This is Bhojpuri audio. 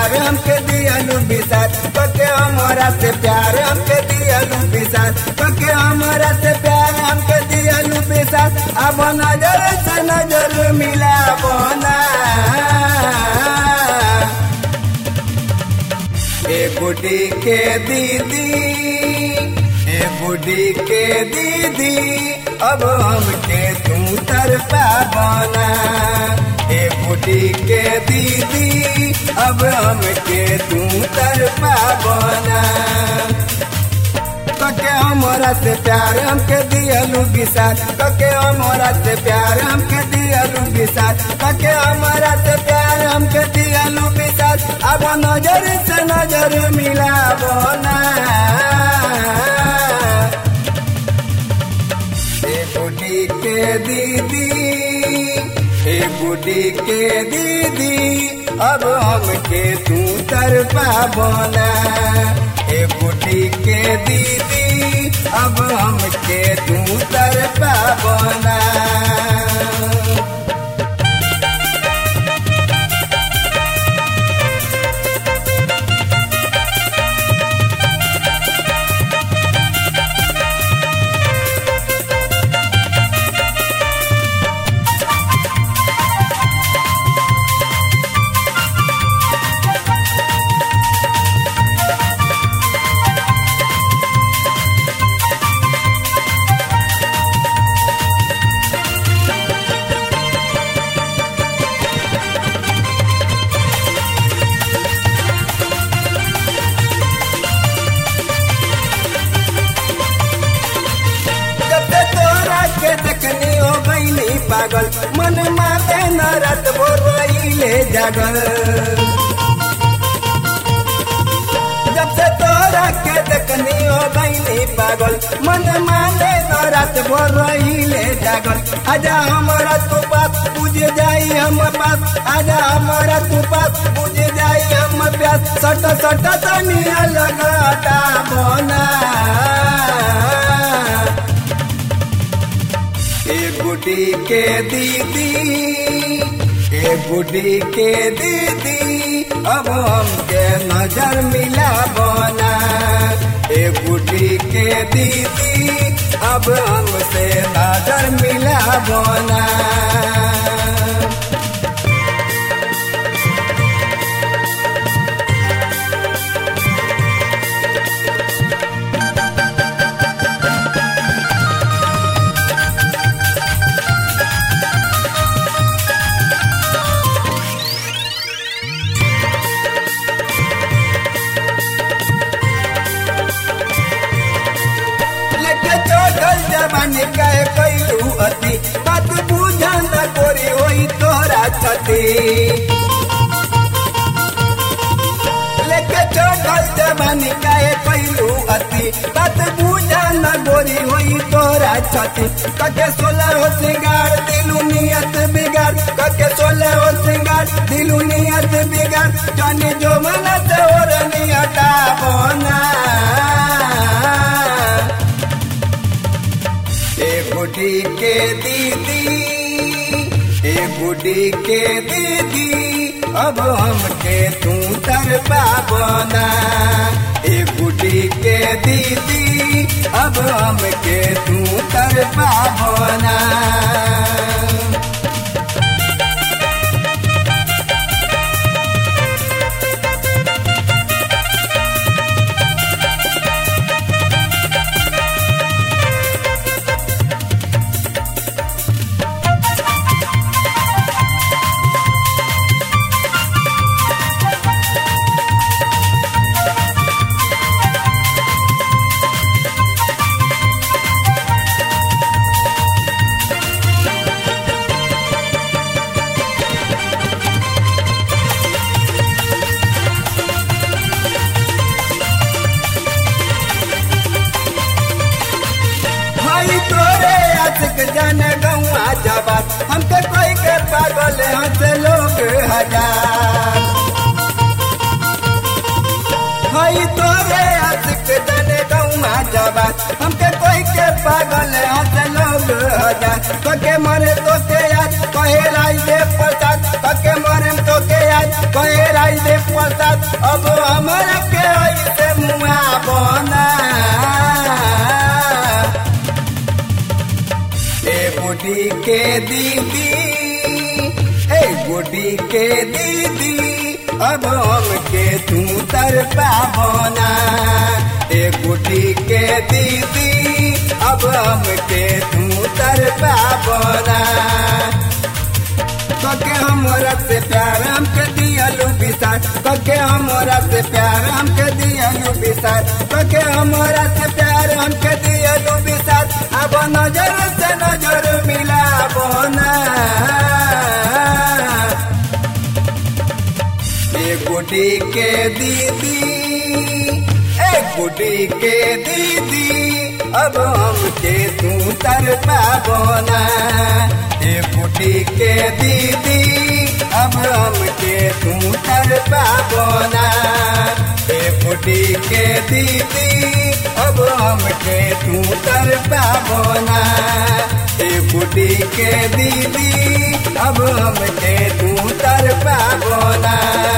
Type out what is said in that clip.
प्यार हमके दियलू विसार कके हमरा से प्यार हमके दियलू विसार कके हमरा से प्यार हमके दियलू विसार अब नजर से नजर मिला बोना ए बुढ़ी के दीदी ए बुढ़ी के दीदी अब हमके तू तरफा बना ए बुढ़ी के दीदी अब हमके तू तरफा बना कके हमरा से प्यार हमके दियलू विसार कके हमरा से प्यार हमके दियलू विसार कके हमरा से प्यार हमके दियलू विसार अब नजर से नजर मिलाबो ना ए बुढ़ी के दीदी ए बुढ़ी के दीदी अब हमके तू तरफा बोना ए बुढ़ी के दीदी अब हमके तू तरफा बोना जब से तोरा के देखनी हो गईली पागल मन माते न रात भोरले जागल जब से तोरा के देखनी हो गईली पागल मन माते न रात भोरले जागल आजा हमारा तू पास बुझ जाई हम पास आजा हमारा तू पास बुझ जाई हम प्यास सट सट तनिया लगाता बोना ए बुढ़ी के दीदी ए बुढ़ी के दीदी अब हमके नजर मिला बोना ए बुढ़ी के दीदी अब हमसे नजर मिला बोना लेके चोटल जवानी कहे कैलू अति बात बुझा न गोरी होई तोरा छती लेके चोटल जवानी कहे कैलू अति बात बुझा न गोरी होई तोरा छती कके सोलह हो सिंगार दिलू नियत बिगाड़ कके सोलह हो सिंगार दिलू नियत बिगाड़ जाने जो मन से और नियता बोना ए बुढ़ी के दीदी ए बुढ़ी के दीदी अब हमके तू तरफा बोना ए बुढ़ी के दीदी अब हमके तू तरफा बोना भाई तोरे आशिक जन गौआ जबात हमके कोई के पागल हंस लोग हजार भाई तोरे आशिक जन गौआ जबात हमके कोई के पागल हंस लोग हजार तो के मरे तो के याद कहे राइए प्रसाद तो के मरे तो के याद यार कहे राज दे प्रसाद अब हमरा के ऐसे मुआ बना ए बुढ़ी के दीदी ए बुढ़ी के दीदी अब हमके तू तर पावना ए बुढ़ी के दीदी अब हमके तू तर पावना कके हमरा से प्यार हमके दियलू विसार कके हमरा से प्यार हमके दियलू विसार कके हमरा से प्यार हमके दियलू विसार अब नजर से नजर मिला बोना ए गुडी के दीदी ए गुडी के दीदी अब हमके तू तर पाबोना ए गुडी के दीदी अब हमके तू तर पाबोना ए गुडी के दीदी अब हमके तू तर पाबोना ए गुडी के दीदी अब हमके तू तर पाबोना